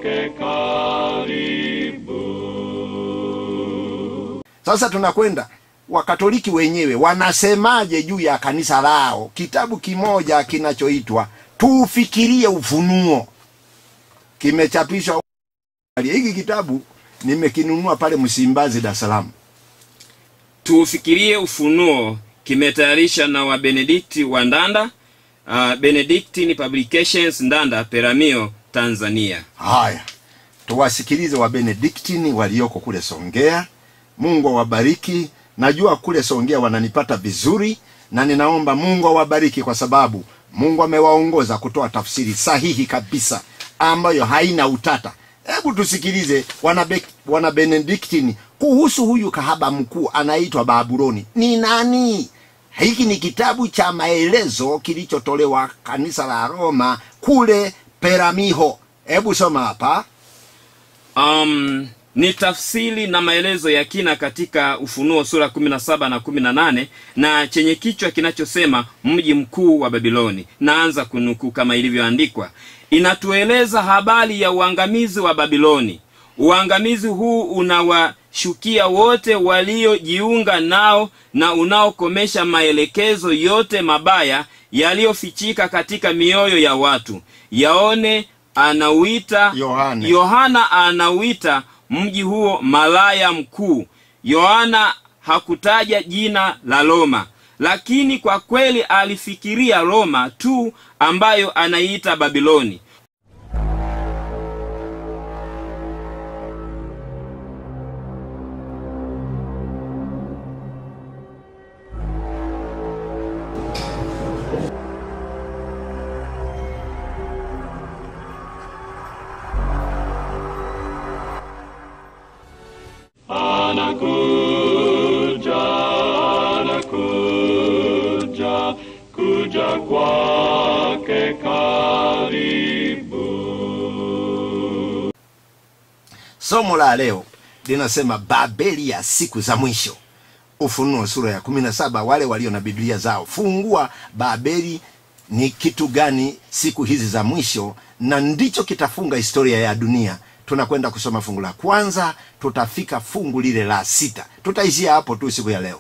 kwake karibu. Sasa tunakwenda Wakatoliki wenyewe wanasemaje juu ya kanisa lao? Kitabu kimoja kinachoitwa Tuufikirie Ufunuo kimechapishwa. Hiki kitabu nimekinunua pale Msimbazi, Dar es Salaam. tuufikirie ufunuo kimetayarisha na wabenedikti wa ndanda uh, benedictine publications ndanda peramio tanzania Haya, tuwasikilize Wabenediktini walioko kule Songea. Mungu awabariki. Najua kule Songea wananipata vizuri, na ninaomba Mungu awabariki kwa sababu Mungu amewaongoza kutoa tafsiri sahihi kabisa ambayo haina utata. Hebu tusikilize wana, wana Benediktini kuhusu huyu kahaba mkuu anaitwa Babuloni ni nani. Hiki ni kitabu cha maelezo kilichotolewa kanisa la Roma kule Peramiho. Hebu soma hapa. um, ni tafsiri na maelezo ya kina katika ufunuo sura 17 na 18 na chenye kichwa kinachosema mji mkuu wa babiloni naanza kunukuu kama ilivyoandikwa inatueleza habari ya uangamizi wa babiloni uangamizi huu unawashukia wote waliojiunga nao na unaokomesha maelekezo yote mabaya yaliyofichika katika mioyo ya watu yaone anauita Yohane. yohana anauita mji huo malaya mkuu yohana hakutaja jina la roma lakini kwa kweli alifikiria roma tu ambayo anaiita babiloni Anakuja, anakuja, kuja kwake karibu. Somo la leo linasema Babeli ya siku za mwisho. Ufunuo sura ya kumi na saba. Wale walio na Biblia zao fungua Babeli ni kitu gani siku hizi za mwisho, na ndicho kitafunga historia ya dunia. Tunakwenda kusoma fungu la kwanza, tutafika fungu lile la sita. Tutaishia hapo tu siku ya leo.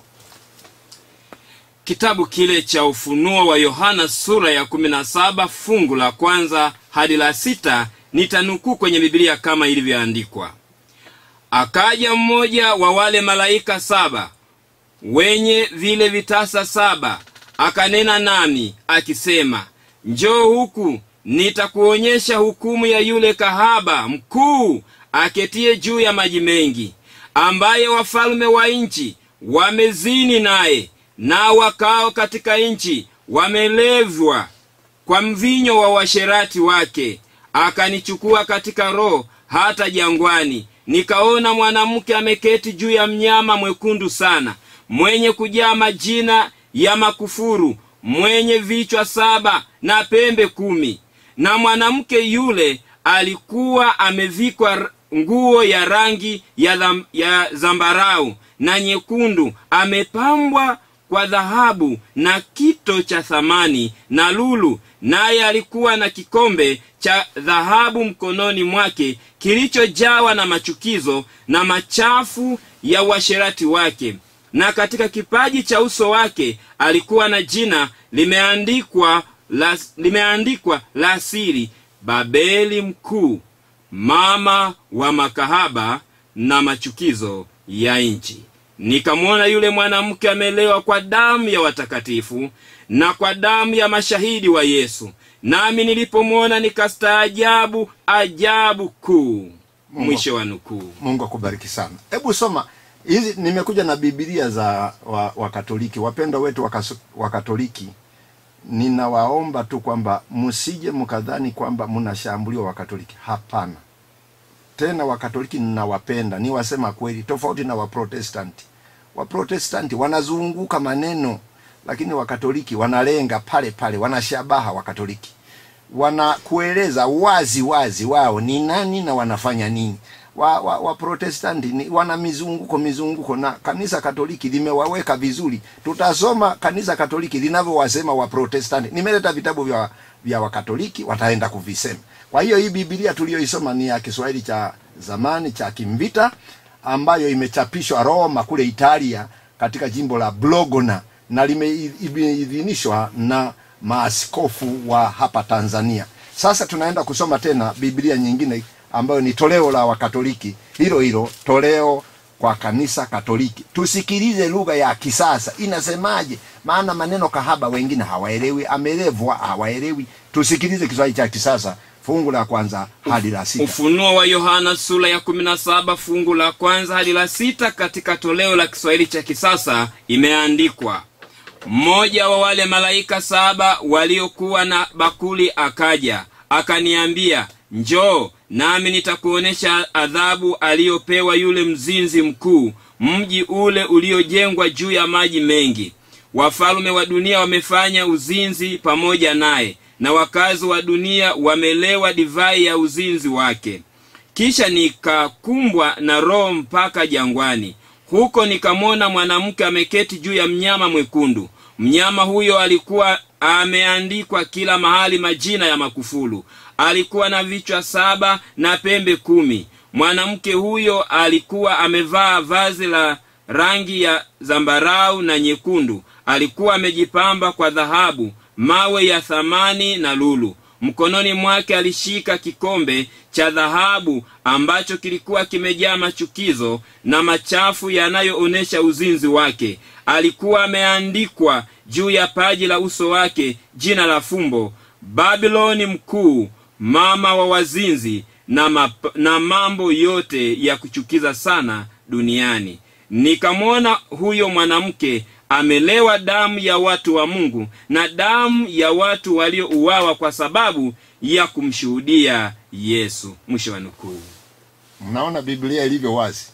kitabu kile cha ufunuo wa yohana sura ya 17 fungu la kwanza hadi la sita nitanukuu kwenye bibilia kama ilivyoandikwa akaja mmoja wa wale malaika saba wenye vile vitasa saba akanena nami akisema njoo huku nitakuonyesha hukumu ya yule kahaba mkuu aketie juu ya maji mengi ambaye wafalme wa nchi wamezini naye nao wakao katika nchi wamelevwa kwa mvinyo wa washerati wake akanichukua katika roho hata jangwani nikaona mwanamke ameketi juu ya mnyama mwekundu sana mwenye kujaa majina ya makufuru mwenye vichwa saba na pembe kumi na mwanamke yule alikuwa amevikwa r- nguo ya rangi ya, dham, ya zambarau na nyekundu amepambwa kwa dhahabu na kito cha thamani na lulu naye alikuwa na kikombe cha dhahabu mkononi mwake kilichojawa na machukizo na machafu ya uasherati wake na katika kipaji cha uso wake alikuwa na jina limeandikwa la, limeandikwa la siri babeli mkuu mama wa makahaba na machukizo ya nchi nikamwona yule mwanamke amelewa kwa damu ya watakatifu na kwa damu ya mashahidi wa yesu nami nilipomwona nikastaajabu ajabu kuu mwisho wa nukuu Mungu akubariki sana. Hebu soma hizi. Nimekuja na Biblia za wa, Wakatoliki, wapendwa wetu wakaso- Wakatoliki. Ninawaomba tu kwamba msije mkadhani kwamba mnashambuliwa Wakatoliki. Hapana, tena Wakatoliki ninawapenda, ni wasema kweli, tofauti na Waprotestanti. Waprotestanti wanazunguka maneno, lakini Wakatoliki wanalenga pale pale, wanashabaha Wakatoliki wanakueleza wazi wazi wao ni nani na wanafanya nini. Wa, wa, wa Protestanti ni wana mizunguko mizunguko, na kanisa Katoliki limewaweka vizuri. Tutasoma kanisa Katoliki linavyowasema wa Protestanti. Nimeleta vitabu vya vya wakatoliki wataenda kuvisema kwa hiyo hii bibilia tuliyoisoma ni ya kiswahili cha zamani cha kimvita ambayo imechapishwa roma kule italia katika jimbo la blogona na limeidhinishwa na maaskofu wa hapa tanzania sasa tunaenda kusoma tena biblia nyingine ambayo ni toleo la wakatoliki hilo hilo toleo kwa kanisa katoliki tusikilize lugha ya kisasa inasemaje maana maneno kahaba wengine hawaelewi amelevwa hawaelewi tusikilize kiswahili cha kisasa fungu la kwanza hadi la sita ufunuo wa yohana sura ya 17 fungu la kwanza hadi la sita katika toleo la kiswahili cha kisasa imeandikwa mmoja wa wale malaika saba waliokuwa na bakuli akaja akaniambia njoo nami nitakuonyesha adhabu aliyopewa yule mzinzi mkuu mji ule uliojengwa juu ya maji mengi wafalume wa dunia wamefanya uzinzi pamoja naye na wakazi wa dunia wamelewa divai ya uzinzi wake kisha nikakumbwa na roho mpaka jangwani huko nikamwona mwanamke ameketi juu ya mnyama mwekundu mnyama huyo alikuwa ameandikwa kila mahali majina ya makufulu alikuwa na vichwa saba na pembe kumi mwanamke huyo alikuwa amevaa vazi la rangi ya zambarau na nyekundu alikuwa amejipamba kwa dhahabu mawe ya thamani na lulu mkononi mwake alishika kikombe cha dhahabu ambacho kilikuwa kimejaa machukizo na machafu yanayoonyesha uzinzi wake alikuwa ameandikwa juu ya paji la uso wake jina la fumbo babiloni mkuu mama wa wazinzi na, map, na mambo yote ya kuchukiza sana duniani nikamwona huyo mwanamke amelewa damu ya watu wa mungu na damu ya watu waliouawa kwa sababu ya kumshuhudia yesu mwisho wa nukuu mnaona biblia ilivyo wazi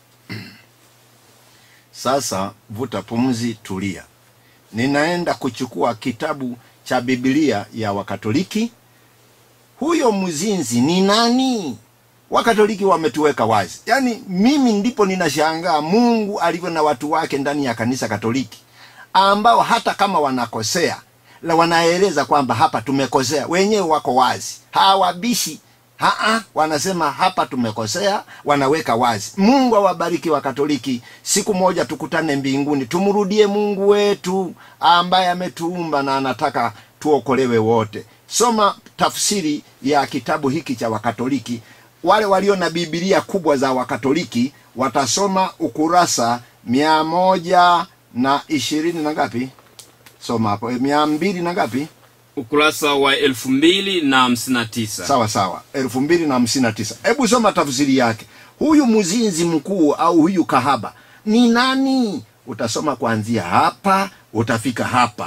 sasa vuta pumzi tulia ninaenda kuchukua kitabu cha biblia ya wakatoliki huyo mzinzi ni nani wakatoliki wametuweka wazi yaani mimi ndipo ninashangaa mungu alivyo na watu wake ndani ya kanisa katoliki ambao hata kama wanakosea la wanaeleza kwamba hapa tumekosea wenyewe wako wazi hawabishi Haa, wanasema hapa tumekosea wanaweka wazi mungu awabariki wa katoliki siku moja tukutane mbinguni tumrudie mungu wetu ambaye ametuumba na anataka tuokolewe wote soma tafsiri ya kitabu hiki cha wakatoliki wale walio na bibilia kubwa za wakatoliki watasoma ukurasa mia moja na ishirini na ngapi soma hapo mia mbili na ngapi ukurasa wa elfu mbili na hamsini na tisa sawa sawa elfu mbili na hamsini na tisa hebu soma tafsiri yake huyu mzinzi mkuu au huyu kahaba ni nani utasoma kuanzia hapa utafika hapa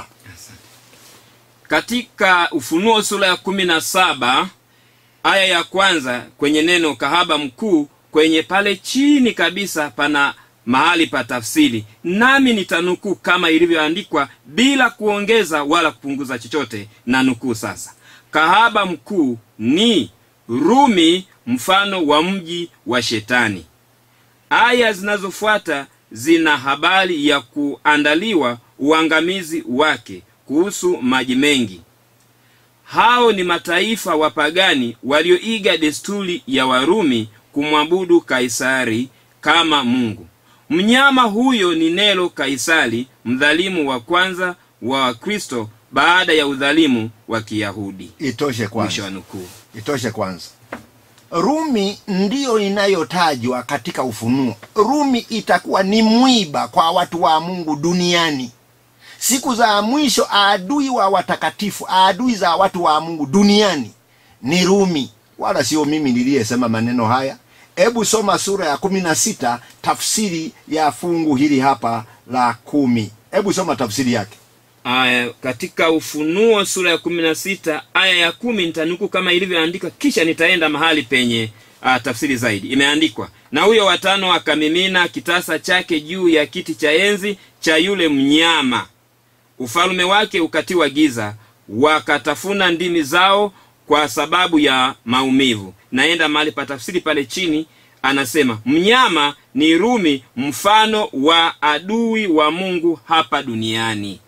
katika ufunuo sura ya kumi na saba aya ya kwanza kwenye neno kahaba mkuu kwenye pale chini kabisa pana mahali pa tafsiri nami nitanukuu kama ilivyoandikwa bila kuongeza wala kupunguza chochote na nukuu sasa kahaba mkuu ni rumi mfano wa mji wa shetani aya zinazofuata zina habari ya kuandaliwa uangamizi wake kuhusu maji mengi hao ni mataifa wapagani walioiga desturi ya warumi kumwabudu kaisari kama mungu mnyama huyo ni nero kaisari mdhalimu wa kwanza wa wakristo baada ya udhalimu wa kiyahudi itoshe mwisho wa kwanza nukuu itoshe kwanza rumi ndiyo inayotajwa katika ufunuo rumi itakuwa ni mwiba kwa watu wa mungu duniani siku za mwisho adui wa watakatifu adui za watu wa mungu duniani ni rumi wala sio mimi niliyesema maneno haya hebu soma sura ya kumi na sita tafsiri ya fungu hili hapa la kumi hebu soma tafsiri yake aya katika ufunuo sura ya kumi na sita aya ya kumi nitanuku kama ilivyoandikwa kisha nitaenda mahali penye uh, tafsiri zaidi imeandikwa na huyo watano akamimina kitasa chake juu ya kiti cha enzi cha yule mnyama ufalume wake ukatiwa giza wakatafuna ndimi zao kwa sababu ya maumivu naenda mahali pa tafsiri pale chini anasema mnyama ni rumi mfano wa adui wa mungu hapa duniani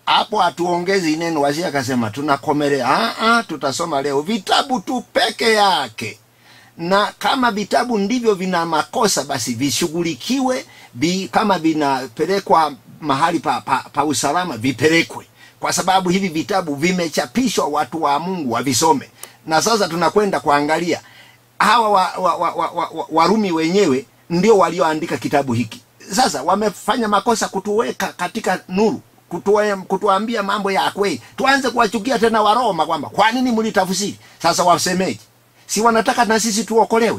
hapo hatuongezi neno wasi akasema tunakomelea ah, ah, tutasoma leo vitabu tu peke yake na kama vitabu ndivyo vina makosa basi vishughulikiwe vi, kama vinapelekwa mahali pa, pa, pa usalama vipelekwe kwa sababu hivi vitabu vimechapishwa watu wa mungu wavisome na sasa tunakwenda kuangalia hawa wa, wa, wa, wa, wa, wa, warumi wenyewe ndio walioandika kitabu hiki sasa wamefanya makosa kutuweka katika nuru kutuwe- kutuambia mambo ya kweli tuanze kuwachukia tena waroma kwamba kwa nini mlitafsiri sasa wasemeje si wanataka na sisi tuokolewe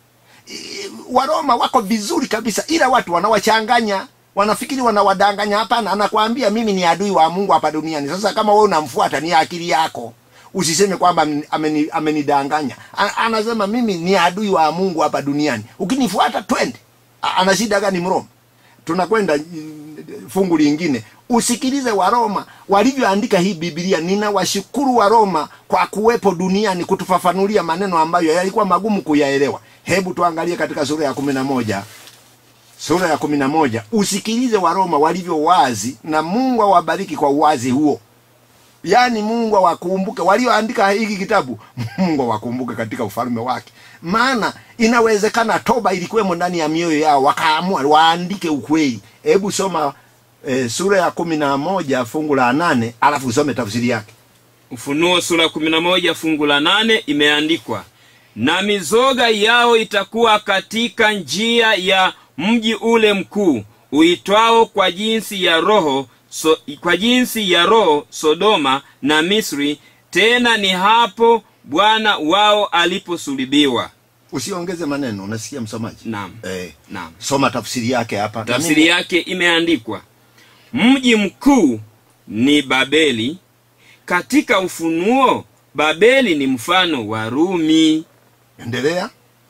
I- waroma wako vizuri kabisa ila watu wanawachanganya wanafikiri wanawadanganya hapana anakwambia mimi ni adui wa mungu hapa duniani sasa kama wewe unamfuata ni akili yako usiseme kwamba ameni- ameni- amenidanganya A- anasema mimi ni adui wa mungu hapa duniani ukinifuata twende A- ana shida gani mroma tunakwenda mm, fungu lingine usikilize waroma walivyoandika hii bibilia ninawashukuru waroma kwa kuwepo duniani kutufafanulia maneno ambayo yalikuwa magumu kuyaelewa hebu tuangalie katika sura ya kumi na moja sura ya kumi na moja usikilize waroma walivyo wazi na mungu awabariki kwa uwazi huo yaani mungu awakumbuke walioandika hiki kitabu mungu awakumbuke katika ufalme wake maana inawezekana toba ilikuwemo ndani ya mioyo yao wakaamua waandike ukweli hebu soma e, sura ya kumi na moja fungu la nane alafu usome tafsiri yake ufunuo sura 11 fungu la nane imeandikwa na mizoga yao itakuwa katika njia ya mji ule mkuu uitwao kwa jinsi ya roho so, kwa jinsi ya roho sodoma na misri tena ni hapo bwana wao aliposulubiwa usiongeze maneno unasikia msomaji naam e, naam soma tafsiri yake hapa Na tafsiri mimi- yake imeandikwa mji mkuu ni babeli katika ufunuo babeli ni mfano wa rumi endelea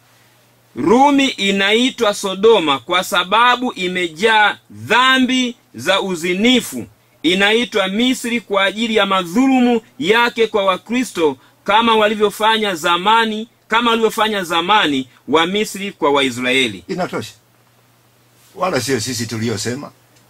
rumi inaitwa sodoma kwa sababu imejaa dhambi za uzinifu inaitwa misri kwa ajili ya madhulumu yake kwa wakristo kama walivyofanya zamani kama walivyofanya zamani wa misri kwa waisraeli inatosha wala sio sisi tuliyosema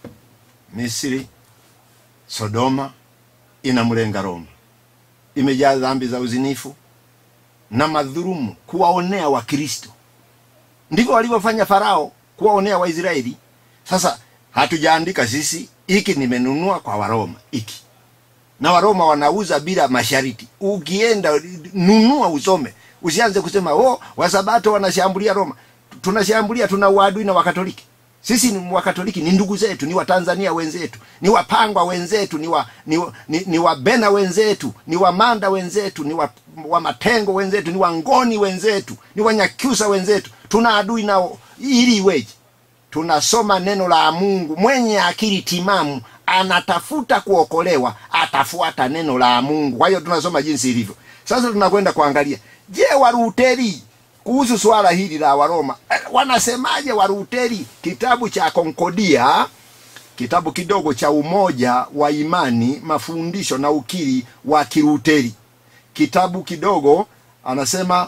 misri sodoma inamlenga roma imejaa dhambi za uzinifu na madhurumu kuwaonea wakristo ndivyo walivyofanya farao kuwaonea waisraeli sasa hatujaandika sisi hiki nimenunua kwa waroma hiki na waroma wanauza bila mashariti ukienda nunua usome usianze kusema oh wasabato wanashambulia roma tunashambulia tuna uadui na wakatoliki sisi ni wakatoliki ni ndugu zetu ni watanzania wenzetu ni wapangwa wenzetu ni wa, ni, ni, ni wabena wenzetu ni wamanda wenzetu ni wa, wa matengo wenzetu ni wangoni wenzetu ni wanyakyusa wenzetu tuna adui nao ili iweje tunasoma neno la mungu mwenye akili timamu anatafuta kuokolewa atafuata neno la mungu kwa hiyo tunasoma jinsi ilivyo sasa tunakwenda kuangalia je waruteri kuhusu swala hili la waroma eh, wanasemaje waruteri kitabu cha konkodia kitabu kidogo cha umoja wa imani mafundisho na ukiri wa kiruteri kitabu kidogo anasema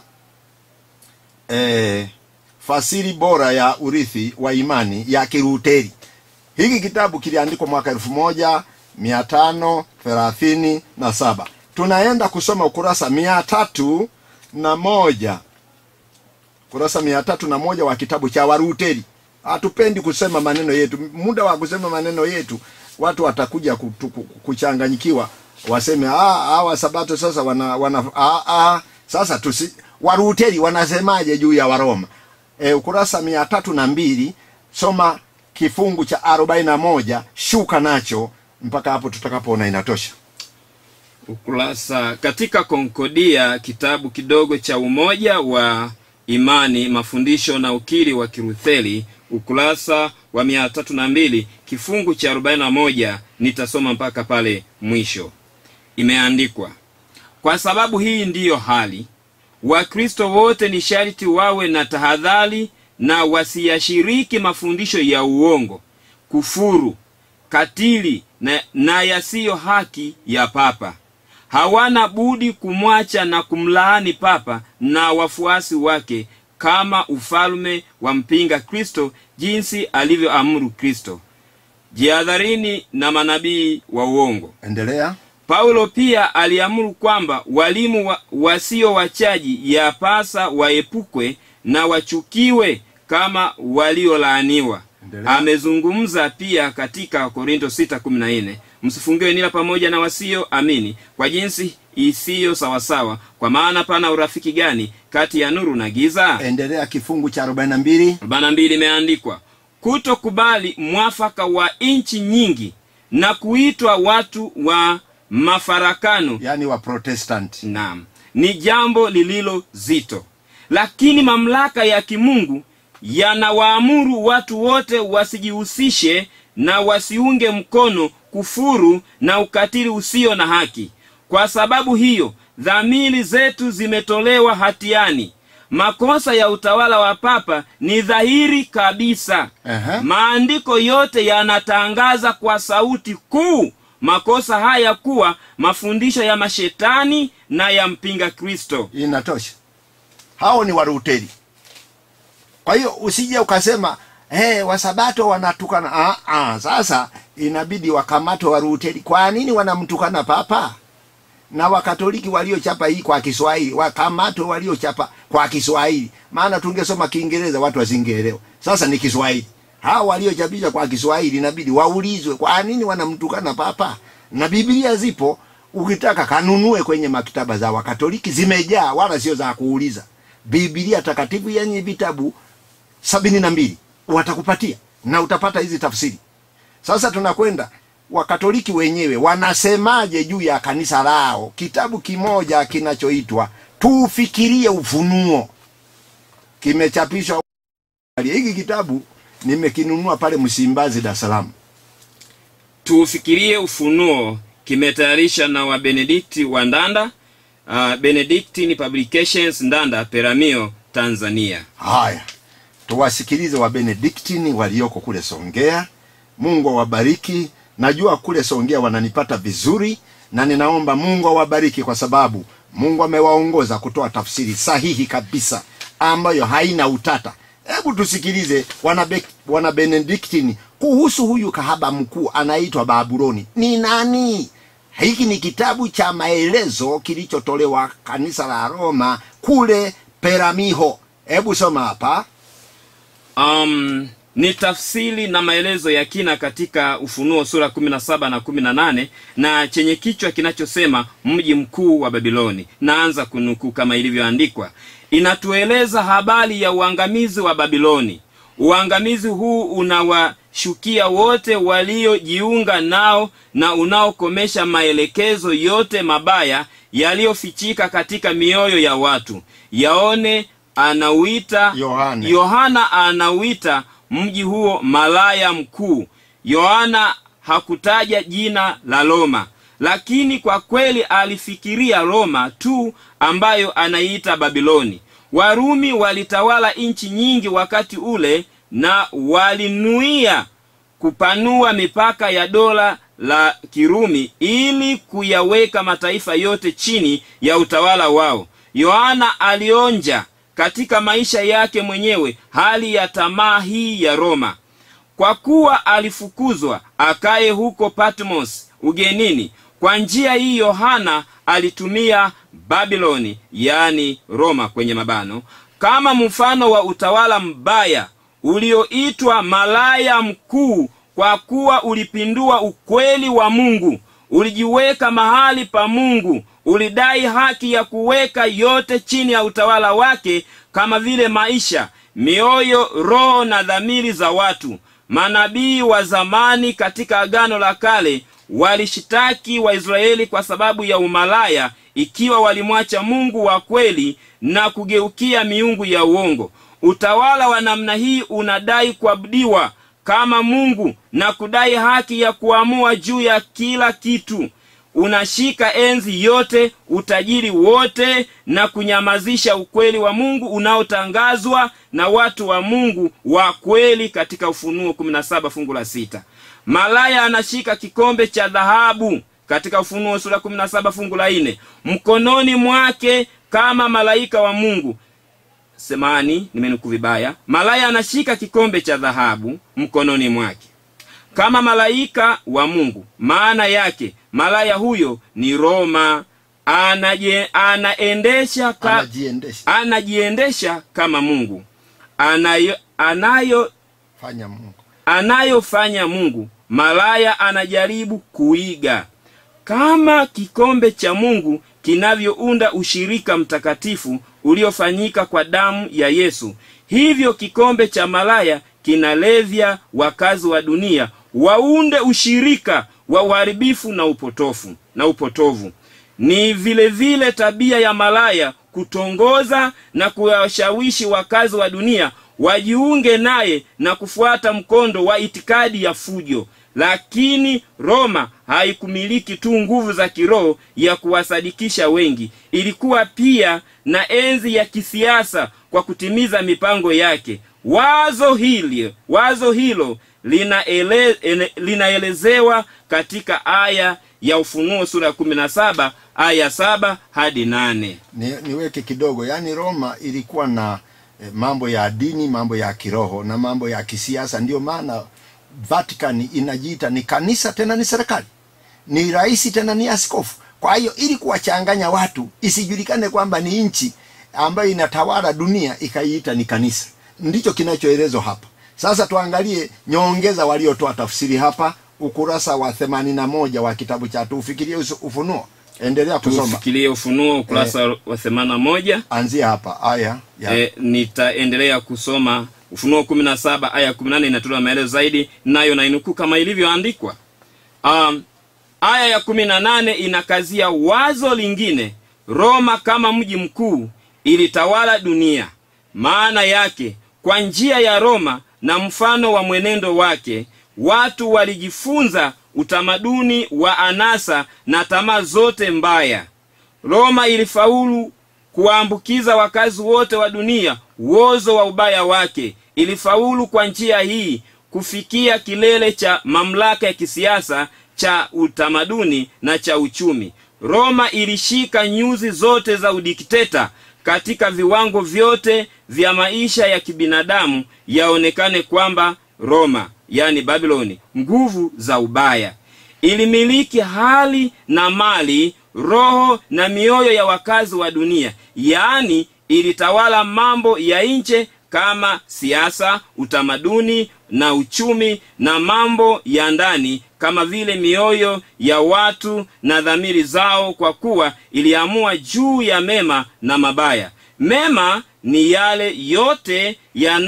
eh, fasiri bora ya urithi wa imani ya kiruteri hiki kitabu kiliandikwa mwaka elfu moja mia tano thelathini na saba tunaenda kusoma ukurasa mia tatu na moja kurasa mia tatu na moja wa kitabu cha waruteri hatupendi kusema maneno yetu muda wa kusema maneno yetu watu watakuja kutu- ku- kuchanganyikiwa waseme "Ah, hawa sabato sasa wana, wana ah, ah, sasa tusi waruteri wanasemaje juu ya waroma e, ukurasa mia tatu na mbili soma kifungu cha arobaini na moja shuka nacho mpaka hapo tutakapoona inatosha ukurasa katika konkodia kitabu kidogo cha umoja wa imani mafundisho na ukiri wa kirutheli ukurasa wa mia tatu na mbili kifungu cha arobaini na moja nitasoma mpaka pale mwisho imeandikwa kwa sababu hii ndiyo hali wakristo wote ni sharti wawe na tahadhari na wasiyashiriki mafundisho ya uongo kufuru katili na, na yasiyo haki ya papa hawana budi kumwacha na kumlaani papa na wafuasi wake kama ufalme wa mpinga kristo jinsi alivyoamuru kristo jihadharini na manabii wa uongo endelea paulo pia aliamuru kwamba walimu wa, wasio wachaji yapasa waepukwe na wachukiwe kama waliolaaniwa Endelea. amezungumza pia katika korinto 6:14 msifungiwe nila pamoja na wasio amini kwa jinsi isiyo sawasawa kwa maana pana urafiki gani kati ya nuru na giza endelea kifungu cha 42 arobaini mbili imeandikwa kutokubali mwafaka wa nchi nyingi na kuitwa watu wa mafarakano yani wa protestant naam ni jambo lililo zito lakini mamlaka ya kimungu yanawaamuru watu wote wasijihusishe na wasiunge mkono kufuru na ukatili usio na haki kwa sababu hiyo dhamiri zetu zimetolewa hatiani makosa ya utawala wa papa ni dhahiri kabisa Ehe. maandiko yote yanatangaza kwa sauti kuu makosa haya kuwa mafundisho ya mashetani na ya mpinga kristo inatosha hao ni waruteri kwa hiyo usije ukasema hey, wasabato wanatukana ah, ah, sasa inabidi wakamatwe waruteri kwa nini wanamtukana papa na wakatoliki waliochapa hii kwa kiswahili wakamatwe waliochapa kwa kiswahili maana tungesoma kiingereza watu wasingeelewa sasa ni kiswahili hao waliochapisha kwa kiswahili inabidi waulizwe kwa nini wanamtukana papa na biblia zipo ukitaka kanunue kwenye maktaba za wakatoliki zimejaa wala sio za kuuliza biblia takatifu yenye vitabu sabini na mbili watakupatia na utapata hizi tafsiri sasa tunakwenda wakatoliki wenyewe wanasemaje juu ya kanisa lao kitabu kimoja kinachoitwa tufikirie ufunuo kimechapishwa hiki kitabu nimekinunua pale msimbazi dar es salaam tuufikirie ufunuo kimetayarisha na wabenedikti wa ndanda uh, benedictine publications ndanda peramio tanzania haya tuwasikilize wabenediktini walioko kule songea mungu awabariki najua kule songea wananipata vizuri na ninaomba mungu awabariki kwa sababu mungu amewaongoza kutoa tafsiri sahihi kabisa ambayo haina utata hebu tusikilize wana, wana benediktini kuhusu huyu kahaba mkuu anaitwa babuloni ni nani hiki ni kitabu cha maelezo kilichotolewa kanisa la roma kule peramiho hebu soma hapa um, ni tafsiri na maelezo ya kina katika ufunuo sura 17 na 18 na chenye kichwa kinachosema mji mkuu wa babiloni naanza kunukuu kama ilivyoandikwa inatueleza habari ya uangamizi wa babiloni uangamizi huu unawashukia wote waliojiunga nao na unaokomesha maelekezo yote mabaya yaliyofichika katika mioyo ya watu yaone anauita Yohane. yohana anauita mji huo malaya mkuu yohana hakutaja jina la roma lakini kwa kweli alifikiria roma tu ambayo anaiita babiloni warumi walitawala nchi nyingi wakati ule na walinuia kupanua mipaka ya dola la kirumi ili kuyaweka mataifa yote chini ya utawala wao yohana alionja katika maisha yake mwenyewe hali ya tamaa hii ya roma kwa kuwa alifukuzwa akaye huko patmos ugenini kwa njia hii yohana alitumia babiloni yaani roma kwenye mabano kama mfano wa utawala mbaya ulioitwa malaya mkuu kwa kuwa ulipindua ukweli wa mungu ulijiweka mahali pa mungu ulidai haki ya kuweka yote chini ya utawala wake kama vile maisha mioyo roho na dhamiri za watu manabii wa zamani katika agano la kale walishitaki waisraeli kwa sababu ya umalaya ikiwa walimwacha mungu wa kweli na kugeukia miungu ya uongo utawala wa namna hii unadai kuabudiwa kama mungu na kudai haki ya kuamua juu ya kila kitu unashika enzi yote utajiri wote na kunyamazisha ukweli wa mungu unaotangazwa na watu wa mungu wa kweli katika ufunuo 17 fungu la sita malaya anashika kikombe cha dhahabu katika ufunuo sura 17 fungu la nne mkononi mwake kama malaika wa mungu semani nimenukuu vibaya malaya anashika kikombe cha dhahabu mkononi mwake kama malaika wa mungu maana yake malaya huyo ni roma anaje, anaendesha ka, anajiendesha anajiendesha kama mungu anayo, anayo fanya mungu anayofanya mungu malaya anajaribu kuiga kama kikombe cha mungu kinavyounda ushirika mtakatifu uliofanyika kwa damu ya yesu hivyo kikombe cha malaya kinalevya wakazi wa dunia waunde ushirika wa uharibifu na upotofu na upotovu ni vile vile tabia ya malaya kutongoza na kuwashawishi wakazi wa dunia wajiunge naye na kufuata mkondo wa itikadi ya fujo lakini roma haikumiliki tu nguvu za kiroho ya kuwasadikisha wengi ilikuwa pia na enzi ya kisiasa kwa kutimiza mipango yake wazo hili wazo hilo linaele, ene- linaelezewa katika aya ya ufunuo sura ya kumi na saba aya saba hadi nane ni, niweke kidogo yaani roma ilikuwa na eh, mambo ya dini mambo ya kiroho na mambo ya kisiasa ndio maana vatican inajiita ni kanisa tena ni serikali ni rais tena ni askofu kwa hiyo ili kuwachanganya watu isijulikane kwamba ni nchi ambayo inatawala dunia ikaiita ni kanisa ndicho kinachoelezwa hapa sasa tuangalie nyongeza waliotoa tafsiri hapa ukurasa wa 81 wa kitabu cha tuufikirie Usu- ufunuo endelea kusoma tufikirie ufunuo ukurasa wa themani na moja anzia hapa aya ya e, nitaendelea kusoma ufunuo kumi na saba aya kumi nane inatolewa maelezo zaidi nayo nainukuu kama ilivyoandikwa um, aya ya kumi na nane inakazia wazo lingine roma kama mji mkuu ilitawala dunia maana yake kwa njia ya roma na mfano wa mwenendo wake watu walijifunza utamaduni wa anasa na tamaa zote mbaya roma ilifaulu kuwaambukiza wakazi wote wa dunia uozo wa ubaya wake ilifaulu kwa njia hii kufikia kilele cha mamlaka ya kisiasa cha utamaduni na cha uchumi roma ilishika nyuzi zote za udikteta katika viwango vyote vya maisha ya kibinadamu yaonekane kwamba roma yani babiloni nguvu za ubaya ilimiliki hali na mali roho na mioyo ya wakazi wa dunia yaani ilitawala mambo ya nje kama siasa utamaduni na uchumi na mambo ya ndani kama vile mioyo ya watu na dhamiri zao kwa kuwa iliamua juu ya mema na mabaya mema ni yale yote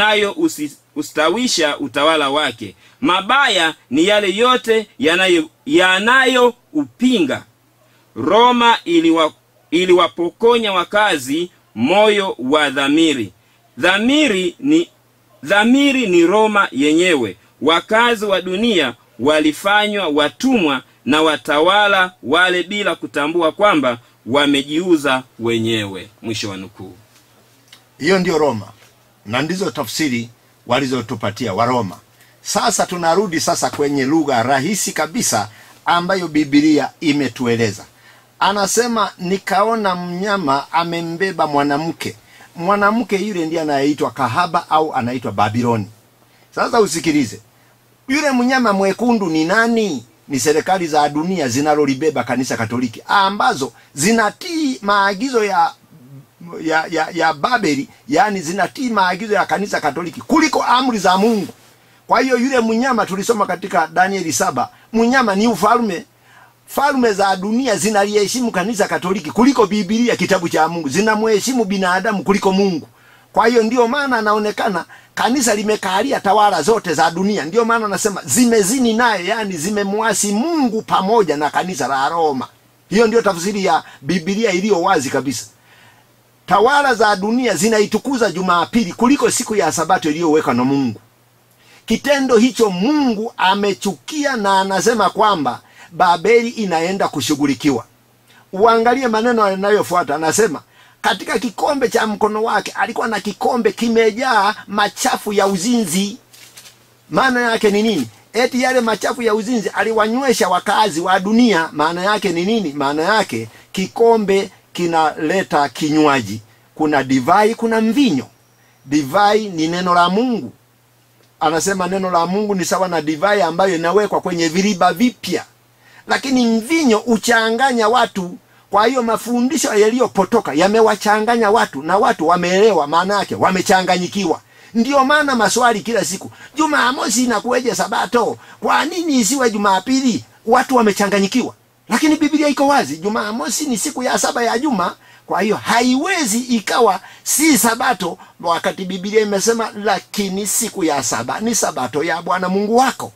yanayoustawisha utawala wake mabaya ni yale yote yanayo yanayoupinga roma iliwa, iliwapokonya wakazi moyo wa dhamiri dhamiri ni dhamiri ni roma yenyewe wakazi wa dunia walifanywa watumwa na watawala wale bila kutambua kwamba wamejiuza wenyewe mwisho wa nukuu hiyo ndio roma na ndizo tafsiri walizotupatia waroma sasa tunarudi sasa kwenye lugha rahisi kabisa ambayo bibilia imetueleza anasema nikaona mnyama amembeba mwanamke mwanamke yule ndiye anayeitwa kahaba au anaitwa babiloni sasa usikilize yule mnyama mwekundu ni nani ni serikali za dunia zinalolibeba kanisa katoliki ambazo zinatii maagizo ya ya, ya, ya babeli yaani zinatii maagizo ya kanisa katoliki kuliko amri za mungu kwa hiyo yule mnyama tulisoma katika danieli saba mnyama ni ufalme falme za dunia zinaliheshimu kanisa katoliki kuliko bibilia kitabu cha mungu zinamheshimu binadamu kuliko mungu kwa hiyo ndio maana anaonekana kanisa limekalia tawala zote za dunia ndio maana anasema zimezini naye yani zimemwasi mungu pamoja na kanisa la roma hiyo ndio tafsiri ya bibilia iliyo wazi kabisa tawala za dunia zinaitukuza jumapili kuliko siku ya sabato iliyowekwa na mungu kitendo hicho mungu amechukia na anasema kwamba babeli inaenda kushughulikiwa uangalie maneno yanayofuata anasema katika kikombe cha mkono wake alikuwa na kikombe kimejaa machafu ya uzinzi maana yake ni nini eti yale machafu ya uzinzi aliwanywesha wakazi wa dunia maana yake ni nini maana yake kikombe kinaleta kinywaji kuna divai kuna mvinyo divai ni neno la mungu anasema neno la mungu ni sawa na divai ambayo inawekwa kwenye viriba vipya lakini mvinyo uchanganya watu kwa hiyo mafundisho yaliyopotoka yamewachanganya watu na watu wameelewa maana yake wamechanganyikiwa ndiyo maana maswali kila siku jumamosi inakuweje sabato kwa nini isiwe jumapili watu wamechanganyikiwa lakini biblia iko wazi jumamosi ni siku ya saba ya juma kwa hiyo haiwezi ikawa si sabato wakati biblia imesema lakini siku ya saba ni sabato ya bwana mungu wako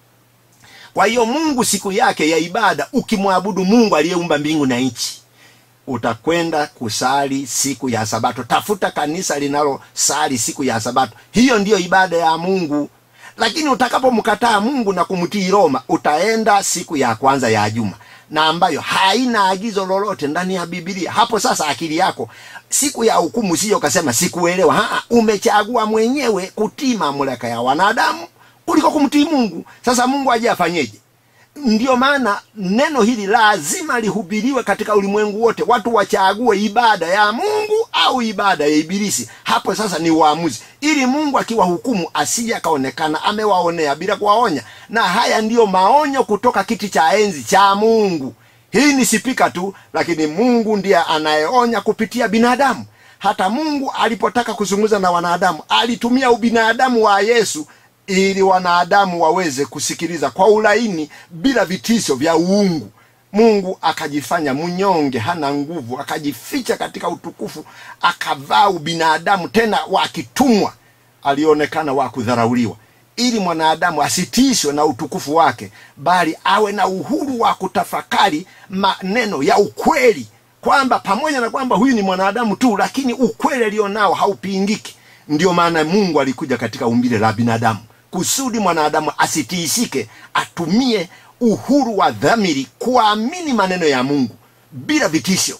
kwa hiyo mungu siku yake ya ibada ukimwabudu mungu aliyeumba mbingu na nchi utakwenda kusali siku ya sabato tafuta kanisa linalosali siku ya sabato hiyo ndiyo ibada ya mungu lakini utakapomkataa mungu na kumtii roma utaenda siku ya kwanza ya juma na ambayo haina agizo lolote ndani ya bibilia hapo sasa akili yako siku ya hukumu siyo kasema sikuelewa Haa, umechagua mwenyewe kutii mamlaka ya wanadamu kuliko kumtii mungu sasa mungu aje afanyeje ndiyo maana neno hili lazima lihubiriwe katika ulimwengu wote watu wachague ibada ya mungu au ibada ya ibilisi hapo sasa ni uamuzi ili mungu akiwahukumu asije akaonekana amewaonea bila kuwaonya na haya ndiyo maonyo kutoka kiti cha enzi cha mungu hii ni sipika tu lakini mungu ndiye anayeonya kupitia binadamu hata mungu alipotaka kuzungumza na wanadamu alitumia ubinadamu wa yesu ili wanadamu waweze kusikiliza kwa ulaini bila vitisho vya uungu mungu akajifanya mnyonge hana nguvu akajificha katika utukufu akavaa ubinadamu tena wakitumwa alionekana wa kudharauliwa ili mwanadamu asitishwe na utukufu wake bali awe na uhuru wa kutafakari maneno ya ukweli kwamba pamoja na kwamba huyu ni mwanadamu tu lakini ukweli alionao haupingiki ndio maana mungu alikuja katika umbile la binadamu kusudi mwanadamu asitiishike atumie uhuru wa dhamiri kuamini maneno ya mungu bila vitisho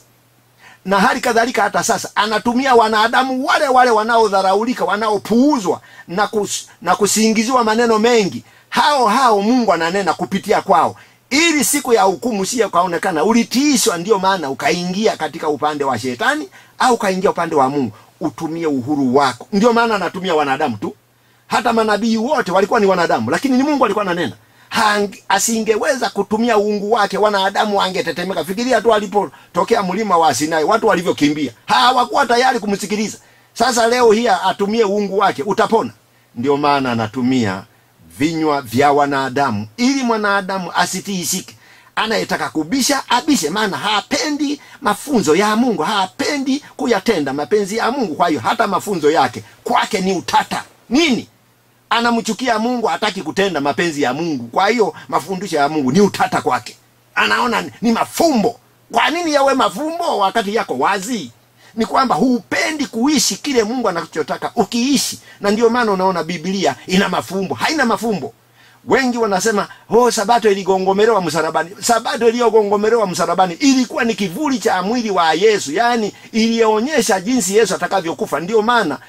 na hali kadhalika hata sasa anatumia wanadamu wale wale wanaodharaulika wanaopuuzwa na, kus, na kusingiziwa maneno mengi hao hao mungu ananena kupitia kwao ili siku ya hukumu siye ukaonekana ulitiishwa ndiyo maana ukaingia katika upande wa shetani au ukaingia upande wa mungu utumie uhuru wako ndio maana anatumia wanadamu tu hata manabii wote walikuwa ni wanadamu lakini ni mungu alikuwa ananena Hangi, asingeweza kutumia uungu wake wanadamu wangetetemeka fikiria tu alipotokea mlima wa sinai watu walivyokimbia hawakuwa tayari kumsikiliza sasa leo hii atumie uungu wake utapona ndio maana anatumia vinywa vya wanadamu ili mwanadamu asitiisike anayetaka kubisha abishe maana hapendi mafunzo ya mungu hapendi kuyatenda mapenzi ya mungu kwa hiyo hata mafunzo yake kwake ni utata nini anamchukia mungu hataki kutenda mapenzi ya mungu kwa hiyo mafundisho ya mungu ni utata kwake anaona ni mafumbo kwa nini yawe mafumbo wakati yako wazi ni kwamba hupendi kuishi kile mungu anachotaka ukiishi na ndio maana unaona biblia ina mafumbo haina mafumbo wengi wanasema oh sabato iligongomerewa msalabani sabato iliyogongomerewa msalabani ilikuwa ni kivuli cha mwili wa yesu yaani ilionyesha jinsi yesu atakavyokufa ndio maana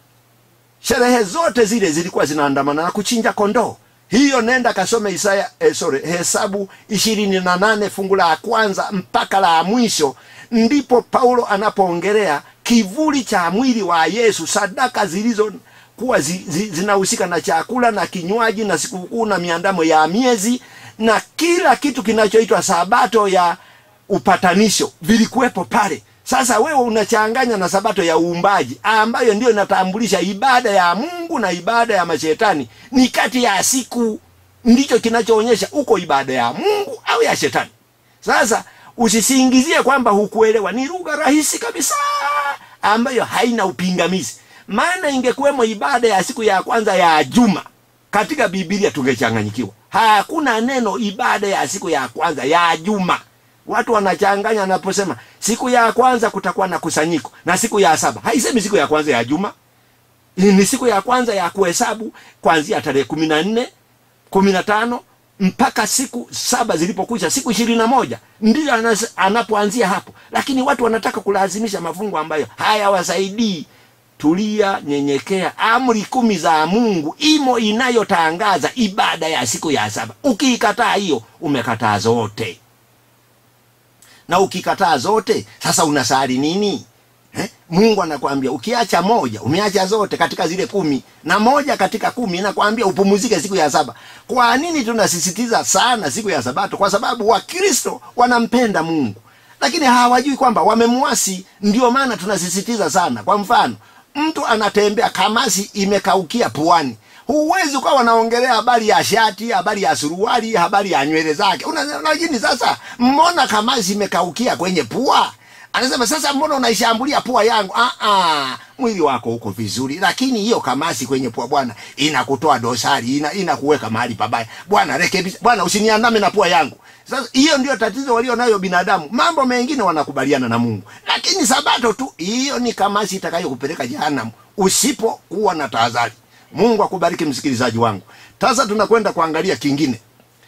sherehe zote zile zilikuwa zinaandamana na kuchinja kondoo hiyo nenda kasome isaya eh, sorry, hesabu ishirini na nane fungu la kwanza mpaka la mwisho ndipo paulo anapoongelea kivuli cha mwili wa yesu sadaka zilizo kuwa zi, zi, zinahusika na chakula na kinywaji na sikukuu na miandamo ya miezi na kila kitu kinachoitwa sabato ya upatanisho vilikuwepo pale sasa wewe unachanganya na sabato ya uumbaji ambayo ndio inatambulisha ibada ya mungu na ibada ya mashetani ni kati ya siku ndicho kinachoonyesha uko ibada ya mungu au ya shetani sasa usisingizie kwamba hukuelewa ni lugha rahisi kabisa ambayo haina upingamizi maana ingekuwemo ibada ya siku ya kwanza ya juma katika bibilia tungechanganyikiwa hakuna neno ibada ya siku ya kwanza ya juma watu wanachanganya anaposema siku ya kwanza kutakuwa na kusanyiko na siku ya saba haisemi siku ya kwanza ya juma ni siku ya kwanza ya kuhesabu kuanzia tarehe kumi na nne kumi na tano mpaka siku saba zilipokwisha siku ishirini na moja ndiyo anapoanzia hapo lakini watu wanataka kulazimisha mafungu ambayo hayawasaidii tulia nyenyekea amri kumi za mungu imo inayotangaza ibada ya siku ya saba ukiikataa hiyo umekataa zote na ukikataa zote sasa unasali nini eh? mungu anakwambia ukiacha moja umeacha zote katika zile kumi na moja katika kumi inakwambia upumuzike siku ya saba kwa nini tunasisitiza sana siku ya sabato kwa sababu wakristo wanampenda mungu lakini hawajui kwamba wamemwasi ndio maana tunasisitiza sana kwa mfano mtu anatembea kamasi imekaukia puani huwezi ukawa wanaongelea habari ya shati habari ya suruali habari ya nywele zake Una- lakini sasa mbona kamasi imekaukia kwenye pua anasema sasa mbona unaishambulia pua yangu ah, ah, mwili wako uko vizuri lakini hiyo kamasi kwenye pua bwana inakutoa dosari ina, inakuweka mahali pabaya bwana rekebisha bwana usiniandame na pua yangu sasa hiyo ndio tatizo walio nayo binadamu mambo mengine wanakubaliana na mungu lakini sabato tu hiyo ni kamasi itakayokupeleka jehanamu usipokuwa na tahadhari mungu akubariki msikilizaji wangu sasa tunakwenda kuangalia kingine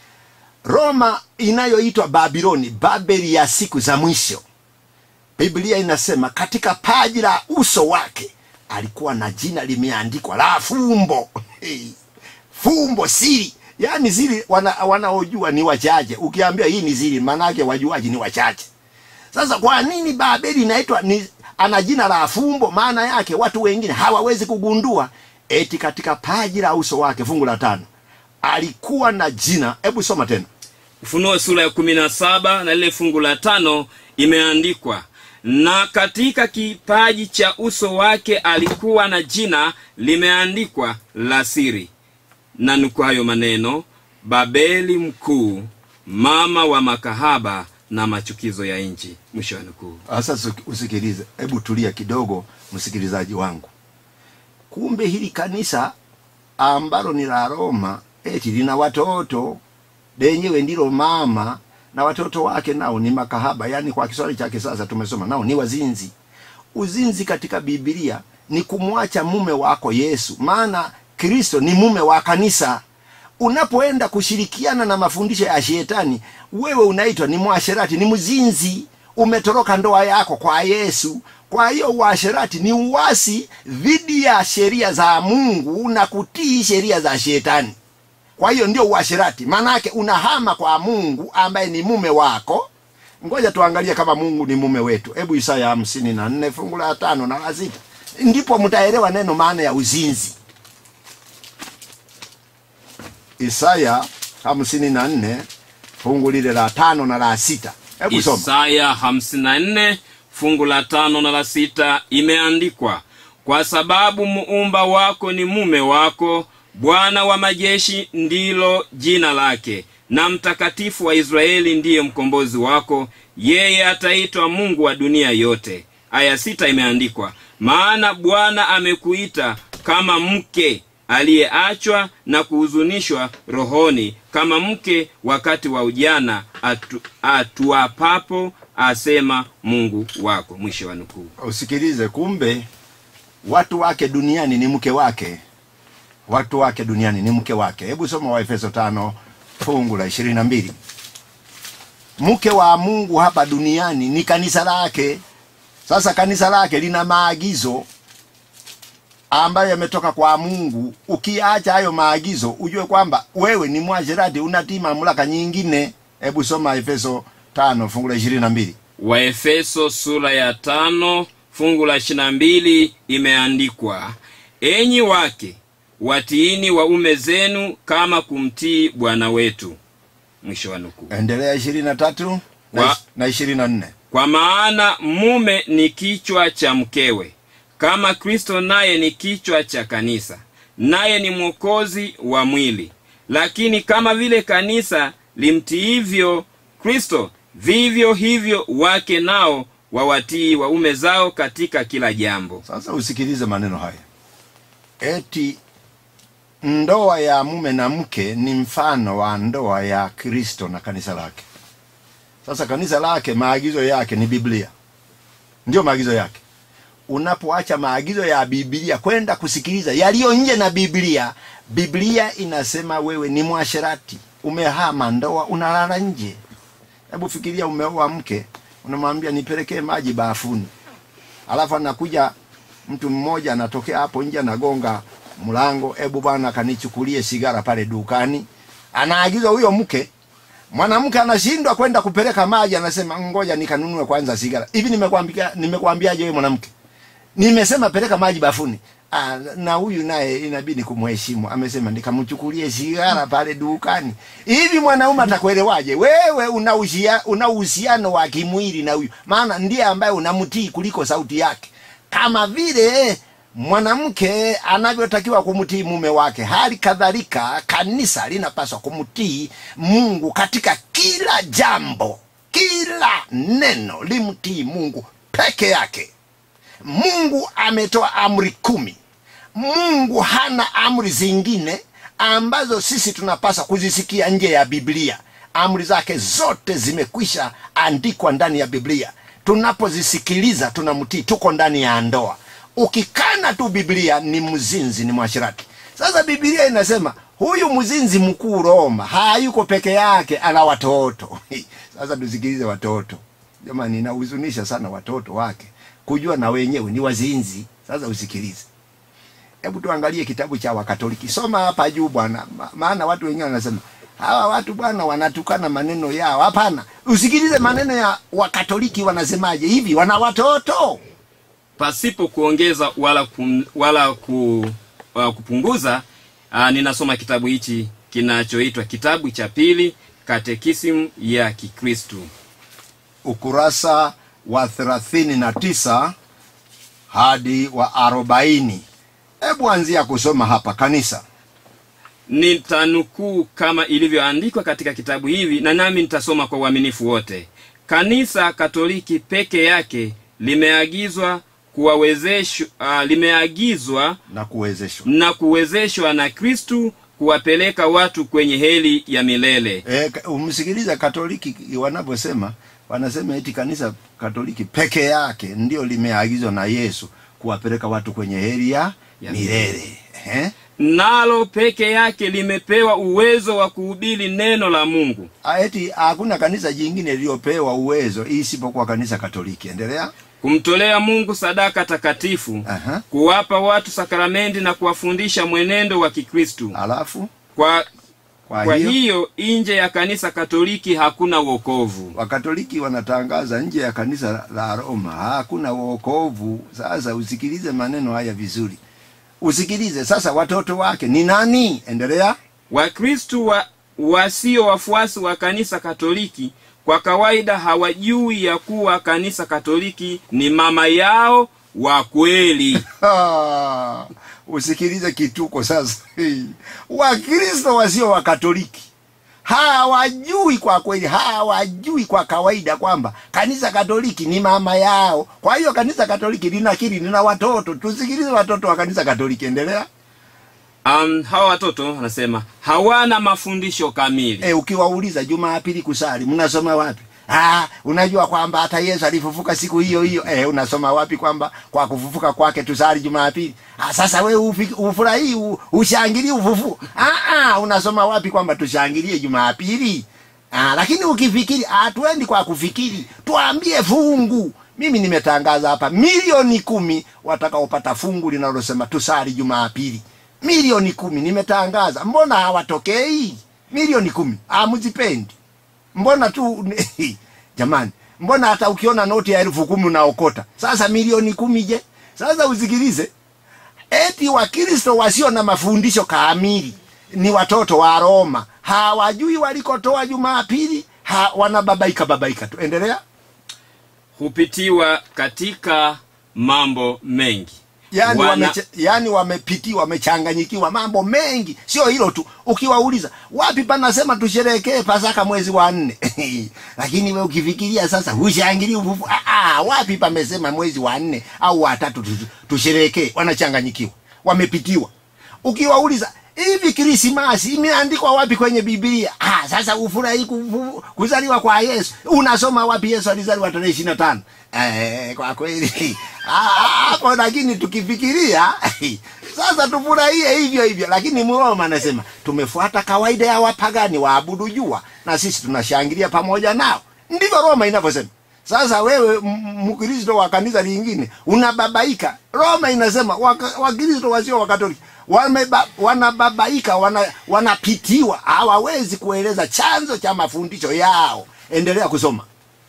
roma inayoitwa babiloni babeli ya siku za mwisho biblia inasema katika paji la uso wake alikuwa na jina limeandikwa la fumbo hey. fumbo siri yaani siri wana, wanaojua ni wachache ukiambia hii ni siri maanake wajuaji ni wachache sasa kwa nini babeli inaitwa ni ana jina la fumbo maana yake watu wengine hawawezi kugundua eti katika paji la uso wake fungu la tano alikuwa na jina hebu soma tena ufunuo sura ya kumi na saba na lile fungu la tano imeandikwa na katika kipaji cha uso wake alikuwa na jina limeandikwa la siri na nuku hayo maneno babeli mkuu mama wa makahaba na machukizo ya nchi mwisho wa nukuu sasa usi- usikilize hebu tulia kidogo msikilizaji wangu kumbe hili kanisa ambalo ni la roma eti lina watoto lenyewe ndilo mama na watoto wake nao ni makahaba yaani kwa kiswahili cha kisasa tumesoma nao ni wazinzi uzinzi katika bibilia ni kumwacha mume wako yesu maana kristo ni mume wa kanisa unapoenda kushirikiana na mafundisho ya shetani wewe unaitwa ni mwasherati ni mzinzi umetoroka ndoa yako kwa yesu kwa hiyo uasherati ni uwasi dhidi ya sheria za mungu na kutii sheria za shetani kwa hiyo ndio uasherati maanake unahama kwa mungu ambaye ni mume wako ngoja tuangalie kama mungu ni mume wetu hebu isaya hamsini na nne fungu la tano na la sita ndipo mtaelewa neno maana ya uzinzi isaya hamsini na nne fungu lile la tano na la sita hebu soma isaya 54 fungu la tano na la sita imeandikwa kwa sababu muumba wako ni mume wako bwana wa majeshi ndilo jina lake na mtakatifu wa israeli ndiye mkombozi wako yeye ataitwa mungu wa dunia yote aya sita imeandikwa maana bwana amekuita kama mke aliyeachwa na kuhuzunishwa rohoni kama mke wakati wa ujana atu, atuapapo asema mungu wako mwisho wa nukuu usikilize kumbe watu wake duniani ni mke wake watu wake duniani ni mke wake hebu soma waefeso tano fungu la ishirini na mbili mke wa mungu hapa duniani ni kanisa lake sasa kanisa lake lina maagizo ambayo yametoka kwa mungu ukiacha hayo maagizo ujue kwamba wewe ni mwashirati unatii mamlaka nyingine hebu soma efeso tano fungu la ishirini na mbili waefeso sura ya tano fungu la ishirina mbili imeandikwa enyi wake watiini waume zenu kama kumtii bwana wetu mwisho wa nukuu endelea ishirini na tatu Wa- na ishirini na nne kwa maana mume ni kichwa cha mkewe kama kristo naye ni kichwa cha kanisa naye ni mwokozi wa mwili lakini kama vile kanisa limtiivyo kristo vivyo hivyo wake nao wawatii waume zao katika kila jambo sasa usikilize maneno haya eti ndoa ya mume na mke ni mfano wa ndoa ya kristo na kanisa lake sasa kanisa lake maagizo yake ni biblia ndio maagizo yake unapoacha maagizo ya biblia kwenda kusikiliza yaliyo nje na biblia biblia inasema wewe ni mwasherati umehama ndoa unalala nje hebu fikiria umeoa mke unamwambia nipelekee maji bafuni alafu anakuja mtu mmoja anatokea hapo nje anagonga mlango hebu bwana kanichukulie sigara pale dukani anaagizwa huyo mke mwanamke anashindwa kwenda kupeleka maji anasema ngoja nikanunue kwanza sigara hivi nimekwambia nimekwambiaje wewe mwanamke nimesema peleka maji bafuni Ah, na huyu naye inabidi kumheshimu amesema nikamchukulie sigara pale dukani hivi mwanaume atakuelewaje wewe una uhusia- una uhusiano wa kimwili na huyu maana ndiye ambaye unamtii kuliko sauti yake kama vile mwanamke anavyotakiwa kumtii mume wake hali kadhalika kanisa linapaswa kumtii mungu katika kila jambo kila neno limtii mungu peke yake mungu ametoa amri kumi mungu hana amri zingine ambazo sisi tunapaswa kuzisikia nje ya biblia amri zake zote zimekwisha andikwa ndani ya biblia tunapozisikiliza tunamtii tuko ndani ya ndoa ukikana tu biblia ni mzinzi ni mwashirati sasa biblia inasema huyu mzinzi mkuu roma hayuko peke yake ana watoto sasa tusikilize watoto jamani inahuzunisha sana watoto wake kujua na wenyewe ni wazinzi sasa usikilize hebu tuangalie kitabu cha wakatoliki soma hapa juu bwana Ma- maana watu wengine wanasema hawa watu bwana wanatukana maneno yao hapana usikilize maneno ya wakatoliki wanasemaje hivi wana watoto pasipo kuongeza wala kum, wala ku, uh, kupunguza uh, ninasoma kitabu hichi kinachoitwa kitabu cha pili katekisimu ya kikristu ukurasa wa thelathini na tisa hadi wa arobaini hebu anzia kusoma hapa kanisa nitanukuu kama ilivyoandikwa katika kitabu hivi na nami nitasoma kwa uaminifu wote kanisa katoliki peke yake limeagizwa kuwawezeshwa uh, limeagizwa na kuwezeshwa na kuwezeshwa na kristu kuwapeleka watu kwenye heli ya milele e, umsikiliza katoliki wanavyosema wanasema eti kanisa katoliki peke yake ndio limeagizwa na yesu kuwapeleka watu kwenye heri ya Ya milele eh? nalo peke yake limepewa uwezo wa kuhubiri neno la mungu Ah, eti hakuna kanisa jingine liliyopewa uwezo isipokuwa kanisa katoliki endelea kumtolea mungu sadaka takatifu Aha. kuwapa watu sakramenti na kuwafundisha mwenendo wa kikristu alafu kwa, kwa, kwa hiyo, hiyo nje ya kanisa katoliki hakuna wokovu wakatoliki wanatangaza nje ya kanisa la roma hakuna wokovu sasa usikilize maneno haya vizuri usikilize sasa watoto wake ni nani endelea wakristu wa, wasio wafuasi wa kanisa katoliki kwa kawaida hawajui ya kuwa kanisa katoliki ni mama yao wa kweli Ah, usikilize kituko sasa wakristo wasio wakatoliki hawajui kwa kweli hawajui kwa kawaida kwamba kanisa katoliki ni mama yao kwa hiyo kanisa katoliki linakiri lina watoto tusikilize watoto wa kanisa katoliki endelea um, hawa watoto wanasema hawana mafundisho kamili e, ukiwauliza jumapili kusali mnasoma wapi Ah, unajua kwamba hata Yesu alifufuka siku hiyo hiyo. Eh, unasoma wapi kwamba kwa kufufuka kwake tusali Jumapili? Ah, sasa wewe ufi- ufurahii u- ushangilie ufufu. Ah, ah, unasoma wapi kwamba tushangilie Jumapili? Ah, lakini ukifikiri hatuendi kwa kufikiri, tuambie fungu. Mimi nimetangaza hapa milioni kumi watakaopata fungu linalosema tusali Jumapili. Milioni kumi nimetangaza, mbona hawatokei? Milioni kumi hamzipendi mbona tu jamani mbona hata ukiona noti ya elfu kumi unaokota sasa milioni kumi je sasa usikilize eti wakristo wasio na mafundisho kamili ni watoto wa roma hawajui walikotoa jumapili ha, wanababaika babaika tu endelea hupitiwa katika mambo mengi yani, Wana- wame, yani wamepitiwa wamechanganyikiwa mambo mengi sio hilo tu ukiwauliza wapi panasema tusherekee pasaka mwezi wa nne lakini we ukifikiria sasa hushangilii ufufu ah, ah, wapi pamesema mwezi wa nne au watatu tu- tusherekee wanachanganyikiwa wamepitiwa ukiwauliza hivi krismasi imeandikwa wapi kwenye biblia ah, sasa ufurahi kufu- kuzaliwa kwa yesu unasoma wapi yesu alizaliwa tarehe ishiri na tano eh, kwa kweli Ah, ah, hapo lakini tukifikiria sasa tufurahie hivyo hivyo lakini mroma anasema tumefuata kawaida ya wapagani waabudu jua na sisi tunashangilia pamoja nao ndivyo roma inavyosema sasa wewe m- mkristo wa kanisa lingine unababaika roma inasema waka- wakristo wasio wakatoliki wameba- wanababaika wana, wanapitiwa hawawezi kueleza chanzo cha mafundisho yao endelea kusoma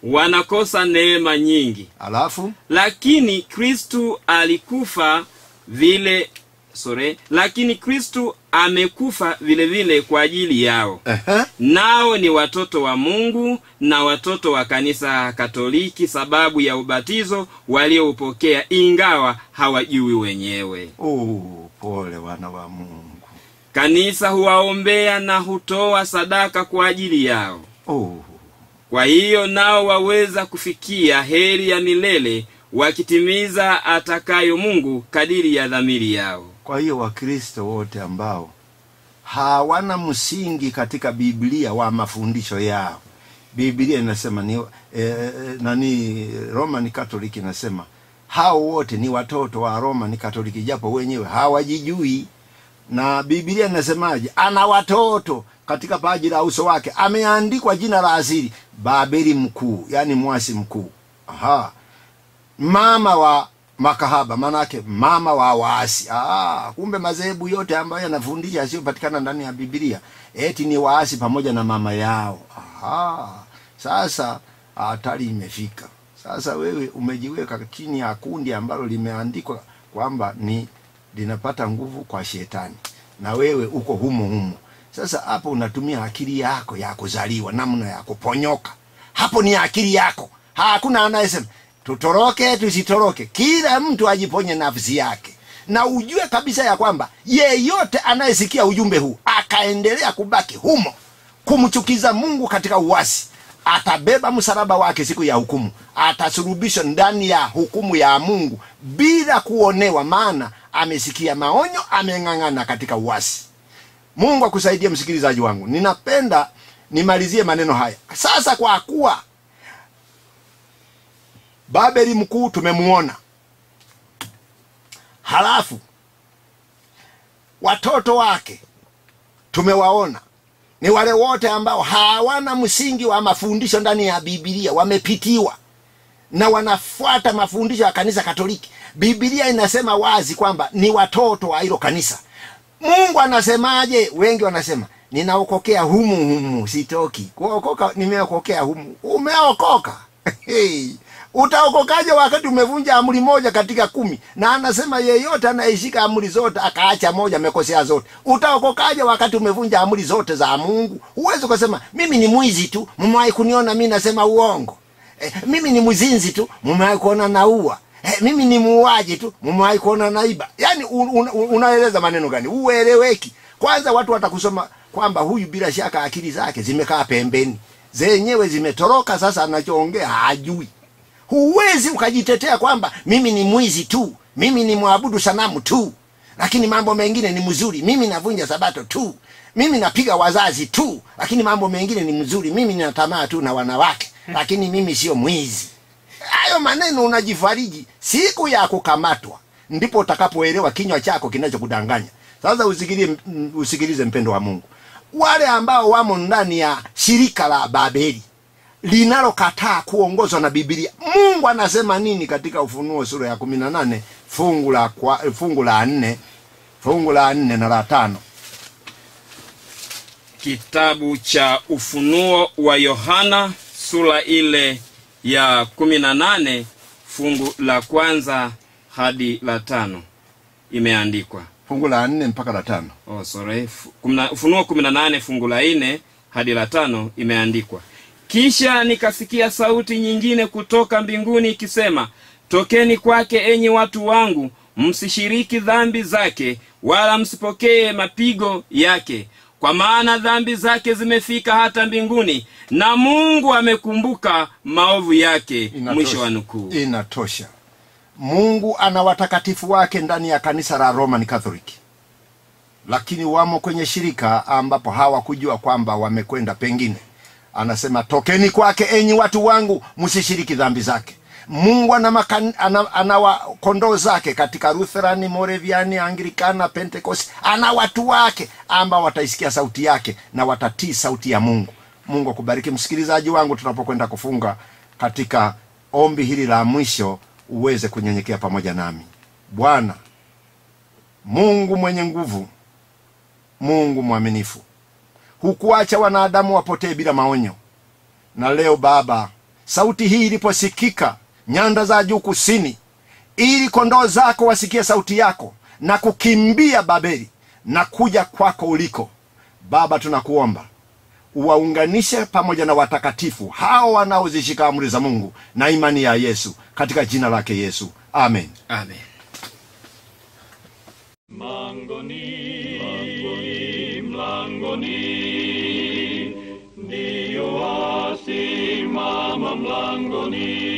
wanakosa neema nyingi alafu lakini kristu alikufa vile sorry, lakini kristu amekufa vile vile kwa ajili yao ehe, nao ni watoto wa mungu na watoto wa kanisa katoliki sababu ya ubatizo walioupokea ingawa hawajui wenyewe oh, pole wana wa mungu kanisa huwaombea na hutoa sadaka kwa ajili yao oh, kwa hiyo nao waweza kufikia heri ya milele wakitimiza atakayo mungu kadiri ya dhamiri yao kwa hiyo wakristo wote ambao hawana msingi katika biblia wa mafundisho yao biblia inasema ni eh, nani roman catholic inasema hao wote ni watoto wa roman catholic japo wenyewe hawajijui na biblia inasemaje ana watoto katika paji la uso wake ameandikwa jina la asili babeli mkuu yani mwasi mkuu aha mama wa makahaba manake mama wa waasi ah, kumbe madhehebu yote ambayo yanafundisha yasiyopatikana ndani ya biblia eti ni waasi pamoja na mama yao Aha. sasa hatari imefika sasa wewe umejiweka chini ya kundi ambalo limeandikwa kwamba ni linapata nguvu kwa shetani na wewe uko humo humo sasa hapo unatumia akili yako ya kuzaliwa namna ya kuponyoka hapo ni akili yako hakuna anayesema tutoroke tusitoroke kila mtu ajiponye nafsi yake na ujue kabisa ya kwamba yeyote anayesikia ujumbe huu akaendelea kubaki humo kumchukiza mungu katika uwasi atabeba msalaba wake siku ya hukumu atasurubishwa ndani ya hukumu ya mungu bila kuonewa maana amesikia maonyo ameng'ang'ana katika uwasi mungu akusaidie msikilizaji wangu ninapenda nimalizie maneno haya sasa kwa kuwa babeli mkuu tumemuona halafu watoto wake tumewaona ni wale wote ambao hawana msingi wa mafundisho ndani ya bibilia wamepitiwa na wanafuata mafundisho ya kanisa katoliki bibilia inasema wazi kwamba ni watoto wa hilo kanisa mungu anasemaje wengi wanasema ninaokokea humu humu sitoki kuokoka nimeokokea humu umeokoka hey. utaokokaje wakati umevunja amri moja katika kumi na anasema yeyote anayeshika amri zote akaacha moja amekosea zote utaokokaje wakati umevunja amri zote za mungu huwezi ukasema mimi ni mwizi tu mmewahi kuniona mi nasema uongo eh, mimi ni mzinzi tu mmewahi kuona naua eh, mimi ni muuaji tu mmewahi kuona naiba yaani un, un, un, unaeleza maneno gani ueleweki kwanza watu watakusoma kwamba huyu bila shaka akili zake zimekaa pembeni zenyewe zimetoroka sasa anachoongea hajui huwezi ukajitetea kwamba mimi ni mwizi tu mimi ni mwabudu sanamu tu lakini mambo mengine ni mzuri mimi navunja sabato tu mimi napiga wazazi tu lakini mambo mengine ni mzuri mimi nina tamaa tu na wanawake lakini mimi sio mwizi hayo maneno unajifariji siku ya kukamatwa ndipo utakapoelewa kinywa chako kinachokudanganya sasa usikilize, usikilize mpendo wa mungu wale ambao wamo ndani ya shirika la babeli linalokataa kuongozwa na bibilia mungu anasema nini katika ufunuo sura ya kumi na nane fungu la kwa, fungu la nne fungu la nne na la tano kitabu cha ufunuo wa yohana sura ile ya kumi na nane fungu la kwanza hadi la tano imeandikwa fungu la nne mpaka la tano oh, sorry. Fu- kumna- ufunuo kumi na nane fungu la nne hadi la tano imeandikwa kisha nikasikia sauti nyingine kutoka mbinguni ikisema tokeni kwake enyi watu wangu msishiriki dhambi zake wala msipokee mapigo yake kwa maana dhambi zake zimefika hata mbinguni na mungu amekumbuka maovu yake mwisho wa nukuu inatosha mungu ana watakatifu wake ndani ya kanisa la roman catholic lakini wamo kwenye shirika ambapo hawakujua kwamba wamekwenda pengine anasema tokeni kwake enyi watu wangu msishiriki dhambi zake mungu ana, makan, ana, ana wa kondoo zake katika lutherani moreviani anglikana pentekosti ana watu wake ambao wataisikia sauti yake na watatii sauti ya mungu mungu akubariki msikilizaji wangu tunapokwenda kufunga katika ombi hili la mwisho uweze kunyenyekea pamoja nami bwana mungu mwenye nguvu mungu mwaminifu hukuacha wanadamu wapotee bila maonyo na leo baba sauti hii iliposikika nyanda za juu kusini ili kondoo zako wasikie sauti yako na kukimbia babeli na kuja kwako uliko baba tunakuomba uwaunganishe pamoja na watakatifu hao wanaozishika amri za mungu na imani ya yesu katika jina lake yesu amen amen Mlangoni, mlangoni, mlangoni, ndiyo wasimama mlangoni,